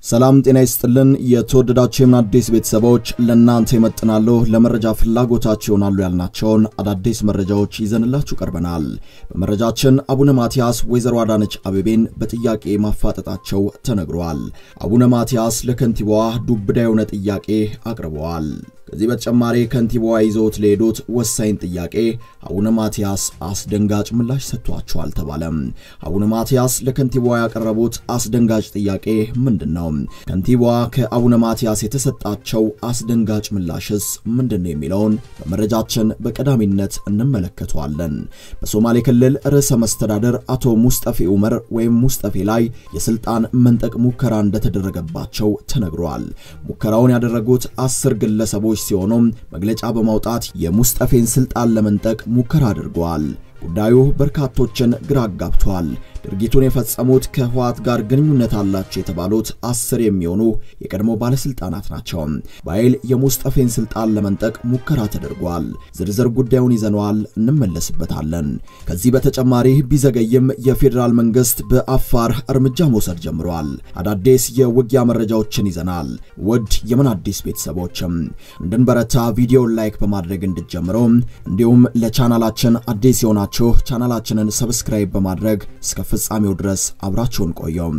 ሰላም ጤና ይስጥልን። የተወደዳችሁ የምን አዲስ ቤተሰቦች ለእናንተ ይመጥናሉ ለመረጃ ፍላጎታችሁ ይሆናሉ ያልናቸውን አዳዲስ መረጃዎች ይዘንላችሁ ቀርበናል። በመረጃችን አቡነ ማትያስ ወይዘሮ አዳነች አቤቤን በጥያቄ ማፋጠጣቸው ተነግሯል። አቡነ ማትያስ ለከንቲባዋ ዱብዳ የሆነ ጥያቄ አቅርበዋል። ከዚህ በተጨማሪ ከንቲባዋ ይዘውት ለሄዱት ወሳኝ ጥያቄ አቡነ ማትያስ አስደንጋጭ ምላሽ ሰጥቷቸዋል ተባለም። አቡነ ማትያስ ለከንቲባዋ ያቀረቡት አስደንጋጭ ጥያቄ ምንድን ነው? ከንቲባዋ ከአቡነ ማትያስ የተሰጣቸው አስደንጋጭ ምላሽስ ምንድን ነው የሚለውን በመረጃችን በቀዳሚነት እንመለከተዋለን። በሶማሌ ክልል ርዕሰ መስተዳደር አቶ ሙስጠፌ ኡመር ወይም ሙስጠፌ ላይ የስልጣን መንጠቅ ሙከራ እንደተደረገባቸው ተነግሯል። ሙከራውን ያደረጉት አስር ግለሰቦች ሲሆኑም መግለጫ በማውጣት የሙስጠፌን ስልጣን ለመንጠቅ ሙከራ አድርገዋል። ጉዳዩ በርካቶችን ግራ አጋብቷል። ድርጊቱን የፈጸሙት ከህወሓት ጋር ግንኙነት አላቸው የተባሉት አስር የሚሆኑ የቀድሞ ባለስልጣናት ናቸው። በኃይል የሙስጠፌን ስልጣን ለመንጠቅ ሙከራ ተደርጓል። ዝርዝር ጉዳዩን ይዘነዋል፣ እንመለስበታለን። ከዚህ በተጨማሪ ቢዘገይም የፌዴራል መንግስት በአፋር እርምጃ መውሰድ ጀምሯል። አዳዲስ የውጊያ መረጃዎችን ይዘናል። ውድ የምን አዲስ ቤተሰቦችም እንድንበረታ ቪዲዮን ላይክ በማድረግ እንድትጀምሩ እንዲሁም ለቻናላችን አዲስ የሆናችሁ ቻናላችንን ሰብስክራይብ በማድረግ እስከ ፍጻሜው ድረስ አብራችሁን ቆየው።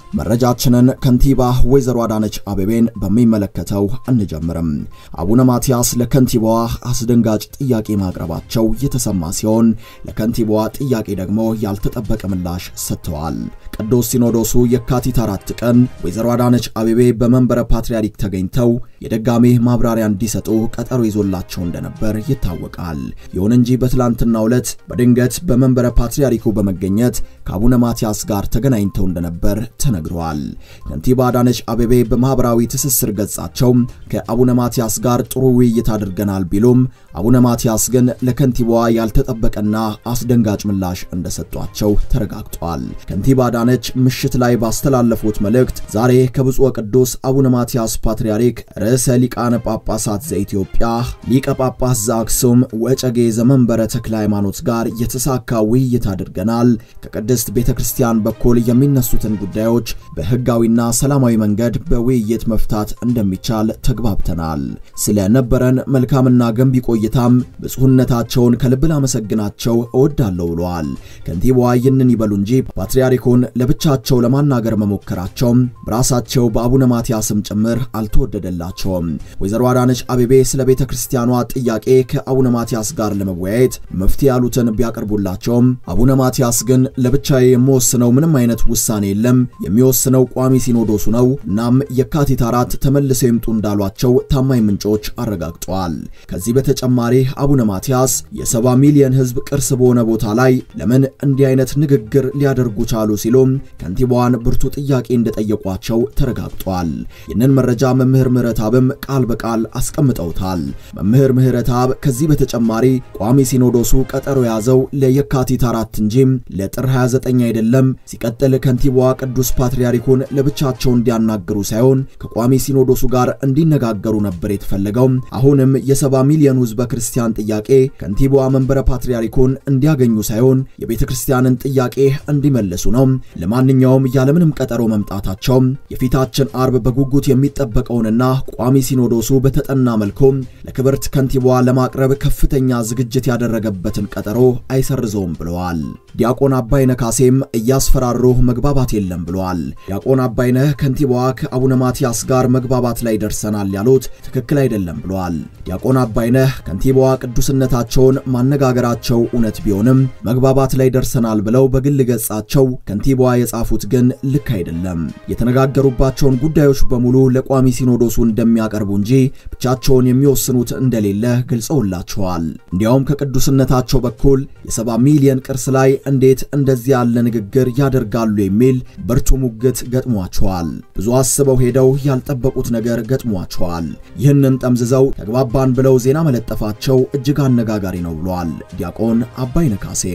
መረጃችንን ከንቲባ ወይዘሮ አዳነች አቤቤን በሚመለከተው እንጀምርም። አቡነ ማትያስ ለከንቲባዋ አስደንጋጭ ጥያቄ ማቅረባቸው የተሰማ ሲሆን ለከንቲባዋ ጥያቄ ደግሞ ያልተጠበቀ ምላሽ ሰጥተዋል። ቅዱስ ሲኖዶሱ የካቲት አራት ቀን ወይዘሮ አዳነች አቤቤ በመንበረ ፓትርያርክ ተገኝተው የደጋሜ ማብራሪያ እንዲሰጡ ቀጠሮ ይዞላቸው እንደነበር ይታወቃል። ይሁን እንጂ በትላንትናው ዕለት በድንገት በመንበረ ፓትርያርኩ በመገኘት ከአቡነ ማትያስ ጋር ተገናኝተው እንደነበር ተነግሯል። ከንቲባ አዳነች አቤቤ በማህበራዊ ትስስር ገጻቸው ከአቡነ ማትያስ ጋር ጥሩ ውይይት አድርገናል ቢሉም አቡነ ማትያስ ግን ለከንቲባዋ ያልተጠበቀና አስደንጋጭ ምላሽ እንደሰጧቸው ተረጋግጧል። ከንቲባ አዳነች ምሽት ላይ ባስተላለፉት መልእክት ዛሬ ከብፁዕ ቅዱስ አቡነ ማትያስ ፓትርያርክ ርዕሰ ሊቃነ ጳጳሳት ዘኢትዮጵያ ሊቀ ጳጳስ ዘአክሱም ወጨጌ ዘመንበረ ተክለ ሃይማኖት ጋር የተሳካ ውይይት አድርገናል። ከቅድስት ቤተ ክርስቲያን በኩል የሚነሱትን ጉዳዮች በሕጋዊና ሰላማዊ መንገድ በውይይት መፍታት እንደሚቻል ተግባብተናል። ስለነበረን መልካምና ገንቢ ቆይታም ብፁዕነታቸውን ከልብ ላመሰግናቸው እወዳለሁ ብለዋል። ከንቲባዋ ይህንን ይበሉ እንጂ ፓትርያርኩን ለብቻቸው ለማናገር መሞከራቸው በራሳቸው በአቡነ ማትያስም ጭምር አልተወደደላቸውም። ወይዘሮ አዳነች አቤቤ ስለ ቤተ ክርስቲያኗ ጥያቄ ከአቡነ ማትያስ ጋር ለመወያየት መፍትሄ ያሉትን ቢያቀርቡላቸውም አቡነ ማትያስ ግን ለብቻዬ የምወስነው ምንም አይነት ውሳኔ የለም፣ የሚወስነው ቋሚ ሲኖዶሱ ነው። እናም የካቲት አራት ተመልሰው ይምጡ እንዳሏቸው ታማኝ ምንጮች አረጋግጠዋል። ከዚህ በተጨማሪ አቡነ ማትያስ የሰባ ሚሊዮን ሕዝብ ቅርስ በሆነ ቦታ ላይ ለምን እንዲህ አይነት ንግግር ሊያደርጉ ቻሉ ሲሉም ከንቲባዋን ብርቱ ጥያቄ እንደጠየቋቸው ተረጋግጧል። ይህንን መረጃ መምህር ምህረትአብም ቃል በቃል አስቀምጠውታል። መምህር ምህረትአብ ከዚህ በተጨማሪ ቋሚ ሲኖዶሱ ቀጠሮ የያዘው ለየካቲት አራት እንጂ ለጥር 29 አይደለም። ሲቀጥል ከንቲባዋ ቅዱስ ፓትርያርኩን ለብቻቸው እንዲያናግሩ ሳይሆን ከቋሚ ሲኖዶሱ ጋር እንዲነጋገሩ ነበር የተፈለገው። አሁንም የሰባ ሚሊዮን ሕዝበ ክርስቲያን ጥያቄ ከንቲባዋ መንበረ ፓትርያርኩን እንዲያገኙ ሳይሆን የቤተ ክርስቲያንን ጥያቄ እንዲመልሱ ነው። ለማንኛውም ያለምንም ቀጠሮ መምጣታቸው የፊታችን አርብ በጉጉት የሚጠበቀውንና ቋሚ ሲኖዶሱ በተጠና መልኩ ለክብርት ከንቲባዋ ለማቅረብ ከፍተኛ ዝግጅት ያደረገበትን ቀጠሮ አይሰርዘውም ብለዋል። ዲያቆን አባይነህ ካሴም እያስፈራሩ መግባባት የለም ብለዋል። ዲያቆን አባይነህ ከንቲባዋ ከአቡነ ማትያስ ጋር መግባባት ላይ ደርሰናል ያሉት ትክክል አይደለም ብለዋል። ዲያቆን አባይነህ ከንቲባዋ ቅዱስነታቸውን ማነጋገራቸው እውነት ቢሆንም መግባባት ላይ ደርሰናል ብለው በግል ገጻቸው ከንቲባዋ የጻፉት ግን ልክ አይደለም። የተነጋገሩባቸውን ጉዳዮች በሙሉ ለቋሚ ሲኖዶሱ እንደሚያቀርቡ እንጂ ብቻቸውን የሚወስኑት እንደሌለ ገልጸውላቸዋል። እንዲያውም ከቅዱስነታቸው በኩል የሰባ ሚሊዮን ቅርስ ላይ እንዴት እንደዚህ ያለ ንግግር ያደርጋሉ የሚል ብርቱ ሙግት ገጥሟቸዋል። ብዙ አስበው ሄደው ያልጠበቁት ነገር ገጥሟቸዋል። ይህንን ጠምዝዘው ተግባባን ብለው ዜና መለጠፋቸው እጅግ አነጋጋሪ ነው ብሏል ዲያቆን አባይነህ ካሴም።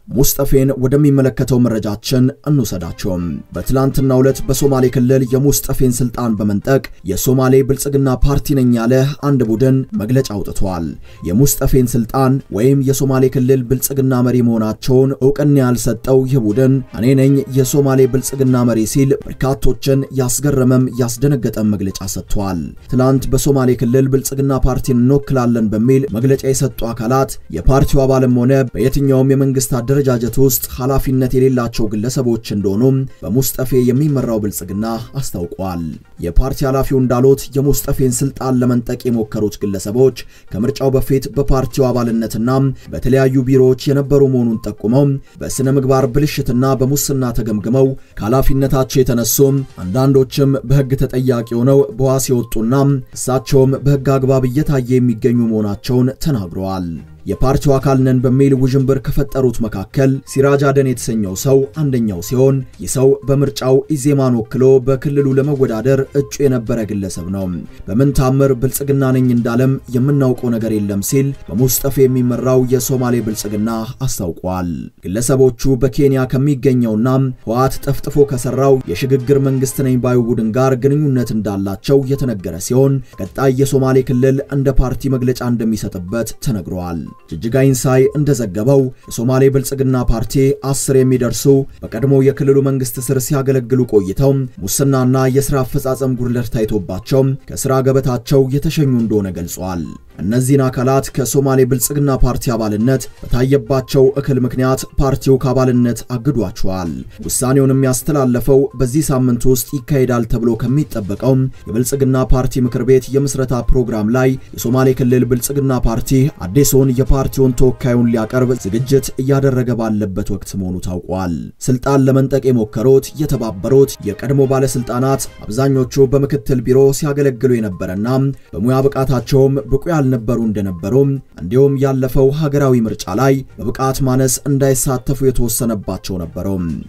ሙስጠፌን ወደሚመለከተው መረጃችን እንውሰዳቸው። በትላንትናው ዕለት በሶማሌ ክልል የሙስጠፌን ስልጣን በመንጠቅ የሶማሌ ብልጽግና ፓርቲ ነኝ ያለ አንድ ቡድን መግለጫ አውጥቷል። የሙስጠፌን ስልጣን ወይም የሶማሌ ክልል ብልጽግና መሪ መሆናቸውን እውቅና ያልሰጠው ይህ ቡድን እኔ ነኝ የሶማሌ ብልጽግና መሪ ሲል በርካቶችን ያስገረመም ያስደነገጠም መግለጫ ሰጥቷል። ትላንት በሶማሌ ክልል ብልጽግና ፓርቲን እንወክላለን በሚል መግለጫ የሰጡ አካላት የፓርቲው አባልም ሆነ በየትኛውም የመንግስት አደረጃጀት ውስጥ ኃላፊነት የሌላቸው ግለሰቦች እንደሆኑም በሙስጠፌ የሚመራው ብልጽግና አስታውቋል። የፓርቲ ኃላፊው እንዳሉት የሙስጠፌን ስልጣን ለመንጠቅ የሞከሩት ግለሰቦች ከምርጫው በፊት በፓርቲው አባልነትና በተለያዩ ቢሮዎች የነበሩ መሆኑን ጠቁመው በስነ ምግባር ብልሽትና በሙስና ተገምግመው ከኃላፊነታቸው የተነሱ አንዳንዶችም በሕግ ተጠያቂ ሆነው በዋስ የወጡና እሳቸውም በሕግ አግባብ እየታየ የሚገኙ መሆናቸውን ተናግረዋል። የፓርቲው አካል ነን በሚል ውዥንብር ከፈጠሩት መካከል ሲራጅ አደን የተሰኘው ሰው አንደኛው ሲሆን ይህ ሰው በምርጫው ኢዜማን ወክሎ በክልሉ ለመወዳደር እጩ የነበረ ግለሰብ ነው። በምን ታምር ብልጽግና ነኝ እንዳለም የምናውቀው ነገር የለም ሲል በሙስጠፌ የሚመራው የሶማሌ ብልጽግና አስታውቋል። ግለሰቦቹ በኬንያ ከሚገኘውና ህወሓት ጠፍጥፎ ከሰራው የሽግግር መንግስት ነኝ ባዩ ቡድን ጋር ግንኙነት እንዳላቸው የተነገረ ሲሆን ቀጣይ የሶማሌ ክልል እንደ ፓርቲ መግለጫ እንደሚሰጥበት ተነግሯል። ጅጅጋ ኢንሳይ እንደዘገበው የሶማሌ ብልጽግና ፓርቲ አስር የሚደርሱ በቀድሞ የክልሉ መንግስት ስር ሲያገለግሉ ቆይተው ሙስናና የሥራ አፈጻጸም ጉድለት ታይቶባቸው ከሥራ ገበታቸው የተሸኙ እንደሆነ ገልጿል። እነዚህን አካላት ከሶማሌ ብልጽግና ፓርቲ አባልነት በታየባቸው እክል ምክንያት ፓርቲው ከአባልነት አግዷቸዋል። ውሳኔውንም ያስተላለፈው በዚህ ሳምንት ውስጥ ይካሄዳል ተብሎ ከሚጠበቀው የብልጽግና ፓርቲ ምክር ቤት የምስረታ ፕሮግራም ላይ የሶማሌ ክልል ብልጽግና ፓርቲ አዲሱን የፓርቲውን ተወካዩን ሊያቀርብ ዝግጅት እያደረገ ባለበት ወቅት መሆኑ ታውቋል። ስልጣን ለመንጠቅ የሞከሩት የተባበሩት የቀድሞ ባለስልጣናት አብዛኞቹ በምክትል ቢሮ ሲያገለግሉ የነበረና በሙያ ብቃታቸውም ብቁ ያልነበሩ እንደነበሩ እንዲሁም ያለፈው ሀገራዊ ምርጫ ላይ በብቃት ማነስ እንዳይሳተፉ የተወሰነባቸው ነበሩ።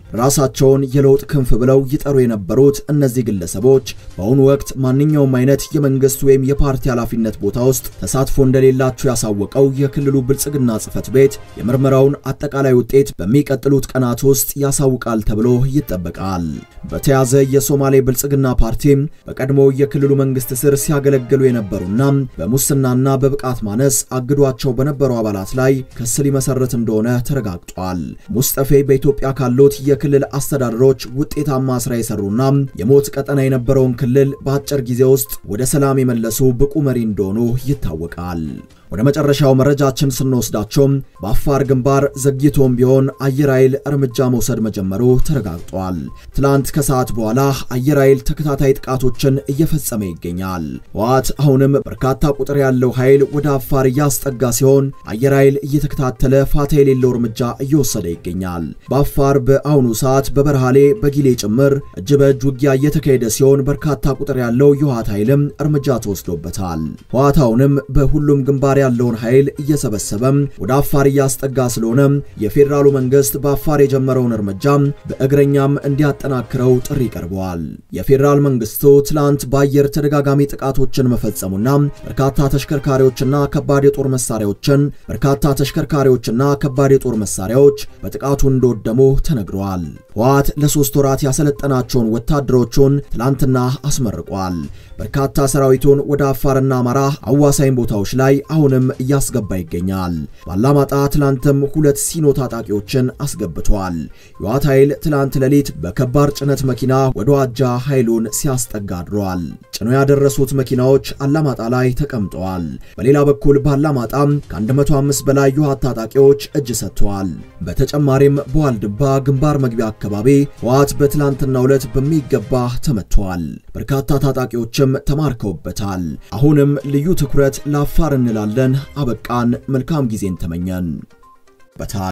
ራሳቸውን የለውጥ ክንፍ ብለው ይጠሩ የነበሩት እነዚህ ግለሰቦች በአሁኑ ወቅት ማንኛውም አይነት የመንግስት ወይም የፓርቲ ኃላፊነት ቦታ ውስጥ ተሳትፎ እንደሌላቸው ያሳወቀው የክልሉ ብልጽግና ጽሕፈት ቤት የምርመራውን አጠቃላይ ውጤት በሚቀጥሉት ቀናት ውስጥ ያሳውቃል ተብሎ ይጠበቃል። በተያዘ የሶማሌ ብልጽግና ፓርቲ በቀድሞ የክልሉ መንግስት ስር ሲያገለግሉ የነበሩና በሙስናና በብቃት ማነስ አግዷቸው በነበሩ አባላት ላይ ክስ ሊመሰረት እንደሆነ ተረጋግጧል። ሙስጠፌ በኢትዮጵያ ካሉት የክልል አስተዳደሮች ውጤታማ ስራ የሰሩና የሞት ቀጠና የነበረውን ክልል በአጭር ጊዜ ውስጥ ወደ ሰላም የመለሱ ብቁ መሪ እንደሆኑ ይታወቃል። ወደ መጨረሻው መረጃችን ስንወስዳቸው በአፋር ግንባር ዘግይቶም ቢሆን አየር ኃይል እርምጃ መውሰድ መጀመሩ ተረጋግጧል። ትላንት ከሰዓት በኋላ አየር ኃይል ተከታታይ ጥቃቶችን እየፈጸመ ይገኛል። ህወሓት አሁንም በርካታ ቁጥር ያለው ኃይል ወደ አፋር እያስጠጋ ሲሆን አየር ኃይል እየተከታተለ ፋታ የሌለው እርምጃ እየወሰደ ይገኛል። በአፋር በአሁኑ ሰዓት በበርሃሌ በጊሌ ጭምር እጅ በእጅ ውጊያ እየተካሄደ ሲሆን በርካታ ቁጥር ያለው የህወሓት ኃይልም እርምጃ ተወስዶበታል። ህወሓት አሁንም በሁሉም ግንባር ያለውን ኃይል እየሰበሰበም ወደ አፋር እያስጠጋ ስለሆነ የፌዴራሉ መንግስት በአፋር የጀመረውን እርምጃ በእግረኛም እንዲያጠናክረው ጥሪ ቀርበዋል። የፌዴራል መንግስቱ ትላንት በአየር ተደጋጋሚ ጥቃቶችን መፈጸሙና በርካታ ተሽከርካሪዎችና ከባድ የጦር መሳሪያዎችን በርካታ ተሽከርካሪዎችና ከባድ የጦር መሳሪያዎች በጥቃቱ እንደወደሙ ተነግረዋል። ህወሓት ለሶስት ወራት ያሰለጠናቸውን ወታደሮቹን ትላንትና አስመርቋል። በርካታ ሰራዊቱን ወደ አፋርና አማራ አዋሳኝ ቦታዎች ላይ አሁንም እያስገባ ይገኛል። ባላማጣ ትላንትም ሁለት ሲኖ ታጣቂዎችን አስገብቷል። የህወሓት ኃይል ትላንት ሌሊት በከባድ ጭነት መኪና ወደ ዋጃ ኃይሉን ሲያስጠጋ አድሯል። ጭኖ ያደረሱት መኪናዎች አላማጣ ላይ ተቀምጠዋል። በሌላ በኩል ባላማጣም ከ105 በላይ የህወሓት ታጣቂዎች እጅ ሰጥተዋል። በተጨማሪም በዋልድባ ግንባር መግቢያ አካባቢ ህወሓት በትላንትናው ዕለት በሚገባ ተመቷል። በርካታ ታጣቂዎችም ተማርከውበታል። አሁንም ልዩ ትኩረት ለአፋር እንላለን። አበቃን። መልካም ጊዜን ተመኘን።